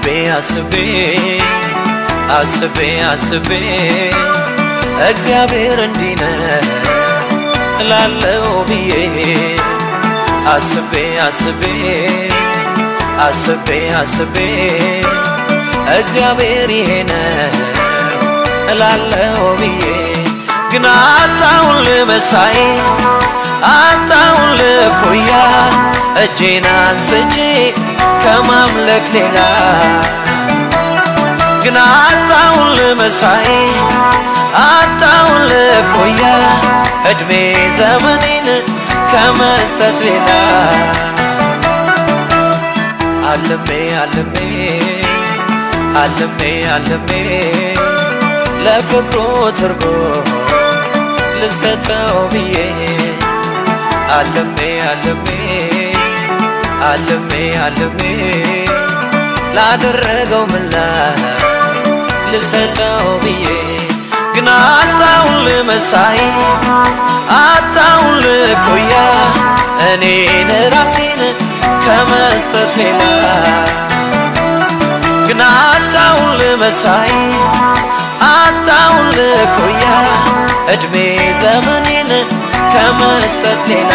አስቤ አስቤ አስቤ አስቤ እግዚአብሔር እንዲህ ነው እላለው ብዬ አስቤ አስቤ አስቤ አስቤ እግዚአብሔር ይሄ ነው እላለው ብዬ ግን አጣውን ልመሳይ አጣውን ልኮያ እጄን አንስቼ ከማምለክ ሌላ ግን አጣውን ልመሳይ አጣውን ልኮያ እድሜ ዘመኔን ከመስጠት ሌላ አልሜ አልሜ አልሜ አልሜ ለፍቅሩ ትርጎ ልሰጠው ብዬ አልሜ አልሜ አልሜ አልሜ ላደረገው ምላ ልሰጠው ብዬ ግን አጣውን ልመሳይ አጣውን ልኮያ እኔን ራሴን ከመስጠት ሌላ ግን አጣውን ልመሳይ አጣውን ልኮያ እድሜ ዘመኔን ከመስጠት ሌላ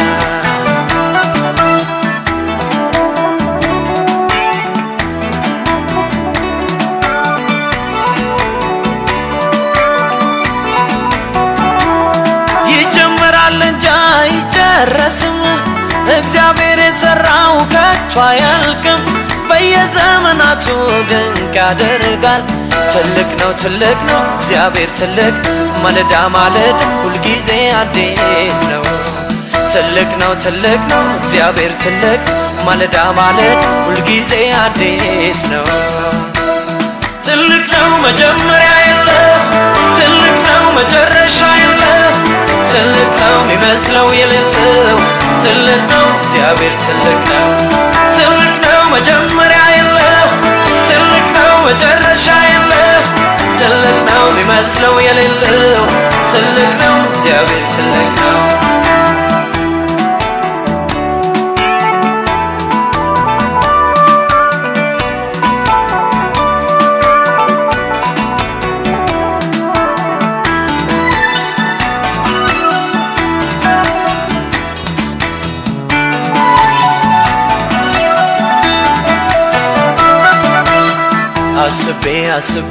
ይጀምራል እንጂ አይጨረስም። እግዚአብሔር የሰራው ከቶ አያልቅም። በየዘመናቱ ድንቅ ያደርጋል። ትልቅ ነው ትልቅ ነው እግዚአብሔር ትልቅ፣ ማለዳ ማለዳ ሁልጊዜ አዲስ ነው። ትልቅ ነው ትልቅ ነው እግዚአብሔር ትልቅ፣ ማለዳ ማለዳ ሁልጊዜ አዲስ ነው። ትልቅ ነው መጀመሪያ የለም፣ ትልቅ ነው መጨረሻ የለም። ትልቅ ነው የሚመስለው የሌለው፣ ትልቅ ነው እግዚአብሔር ትልቅ ነው። ትልቅ ነው መጀመሪያ የለም፣ ትልቅ ነው መጨረሻ የለም። ትልቅ ነው የሚመስለው የሌለው፣ ትልቅ ነው እግዚአብሔር ትልቅ ነው። አስቤ አስቤ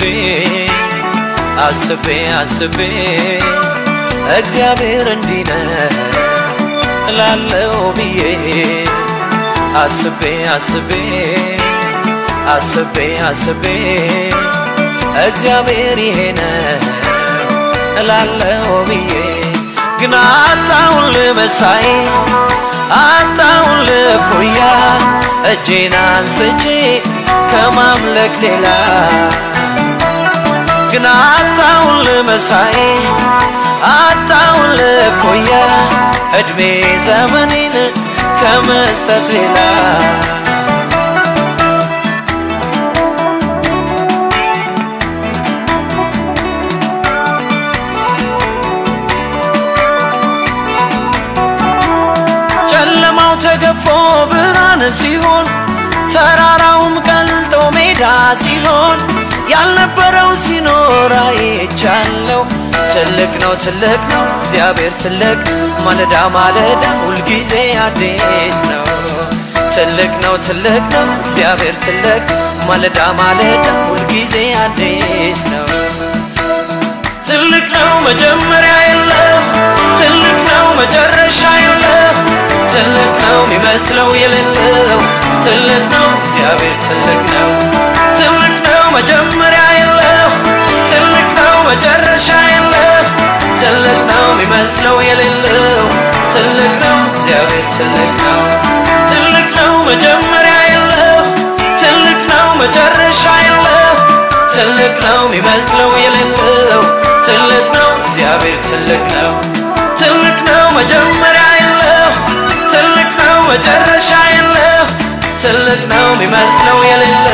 አስቤ አስቤ እግዚአብሔር እንዲህ ነው እላለው ብዬ አስቤ አስቤ አስቤ አስቤ እግዚአብሔር ይሄ ነው እላለው ብዬ ግን አጣውን ልመሳይ አጣውን ልኮያ እጄን አንስቼ ከማምለክ ሌላ ግን አጣውን ልመሳይ አጣውን ልኮያ እድሜ ዘመኔን ከመስጠት ሌላ ጨለማው ተገፎ ብርሃን ሲሆን ተራራውም ቀልጦ ሜዳ ሲሆን ያልነበረው ሲኖር አይቻለው። ትልቅ ነው ትልቅ ነው እግዚአብሔር ትልቅ፣ ማለዳ ማለዳ ሁልጊዜ አዲስ ነው። ትልቅ ነው ትልቅ ነው እግዚአብሔር ትልቅ፣ ማለዳ ማለዳ ሁልጊዜ አዲስ ነው። ትልቅ ነው መጀመሪያ የለም፣ ትልቅ ነው መጨረሻ የለም። ትልቅ ነው የሚመስለው የሌለው፣ ትልቅ ነው እግዚአብሔር ትልቅ ነው። ትልቅ ነው መጀመሪያ የለም፣ ትልቅ ነው መጨረሻ የለም። ትልቅ ነው የሚመስለው የሌለው፣ ትልቅ ነው እግዚአብሔር ትልቅ ነው። ትልቅ ነው መጀመሪያ የለም፣ ትልቅ ነው መጨረሻ የለም። ትልቅ ነው የሚመስለው የሌለው ትልቅ ነው እግዚአብሔር ትልቅ ነው። ትልቅ ነው መጀመሪያ የለው፣ ትልቅ ነው መጨረሻ የለው። ትልቅ ነው የሚመስለው የሌለው